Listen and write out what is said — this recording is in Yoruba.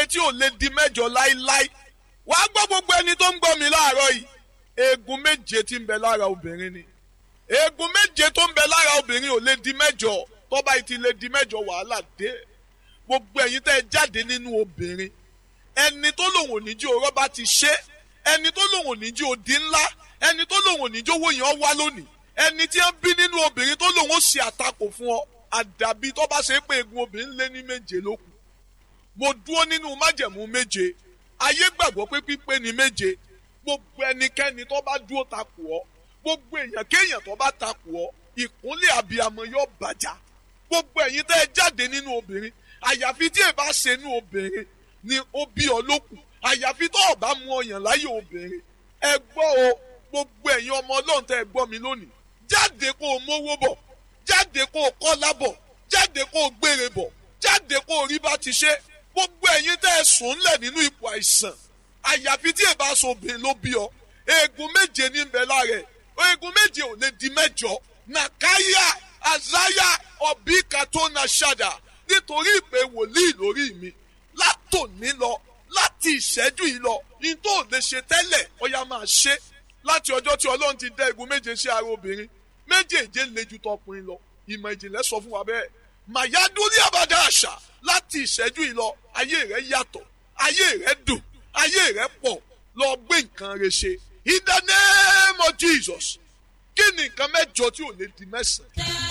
tí ò lè di mẹ́jọ láíláí wàá gbọ́ gbogbo ẹni tó ń gbọ́ mi láàárọ̀ yìí eegun méje tí ń bẹ lára obìnrin ni eegun méje tó ń bẹ lára obìnrin ò lè di mẹ́jọ tó bá ti lè di mẹ́jọ wàhálà dé gbogbo ẹ̀yin tẹ́ ẹ jáde nínú obìnrin ẹni tó lòun ò ní jí orọ́ bá ti ṣe ẹni tó lòun ò ní jí odi ńlá ẹni tó lòun ò ní jí owó yẹn wá lónìí ẹni tí ń bí nínú obìnrin tó lòun ó ṣe àtakò fún ọ àdàbí tó bá ṣe é pé eegun obìnrin lé ní méje ló kù mo dúró nínú májẹ̀mú méje ayé gbàgbọ́ pé pípé ni méje gbogbo ẹnikẹ́ni tó bá dúró takò ọ́ gbogbo èèyàn kéèyàn tó bá takò ọ́ ìkúnlẹ̀ àbíamọ yóò bàjá gbogbo ẹ̀yin tẹ́ ẹ jáde nínú obìnrin àyàfi tí ẹ bá ṣe nínú obìnrin ni ó bí ọ lókù àyàfi tó o bá mú ọyàn láyé obìnrin ẹ gbọ́ o gbogbo ẹ̀yin ọmọ ọlọ́run tẹ́ ẹ gbọ́ mi lónìí jáde kó o mówó bọ̀ jáde kó o kọ́lá bọ̀ jáde kó o gbére bọ̀ jáde kó o rí bá ti ṣe gbogbo ẹ̀yin tẹ́ ẹ sùn ńlẹ̀ nínú ipò àìsàn àyàfi tí ẹ bá so obìnrin ló bí ọ eegun méje ní bẹ lára ẹ eegun méje ò lè di mẹ́jọ nàkáyà àzáyà ọbí kàtó na ṣàdà nítorí ìpè wòlíì lórí mi látòní lọ láti ìṣẹ́jú yìí lọ ní tó lè ṣe tẹ́lẹ̀ ó yá máa ṣe láti ọjọ́ tí ọlọ́run ti dá egun méje sí ara obìnrin méjèèje lè ju tọkùnrin lọ ìmọ̀ ìjìnlẹ̀ sọ fún wa bẹ́ẹ̀ màyádúrí àbádá àṣà láti ìṣẹ́jú yìí lọ ayé rẹ̀ yàtọ̀ ayé rẹ̀ dùn ayé rẹ̀ pọ̀ lọ gbé nǹkan rẹ̀ ṣe in the name of Jesus kí ni nǹkan mẹ́jọ tí ò lè di mẹ́sàn-án.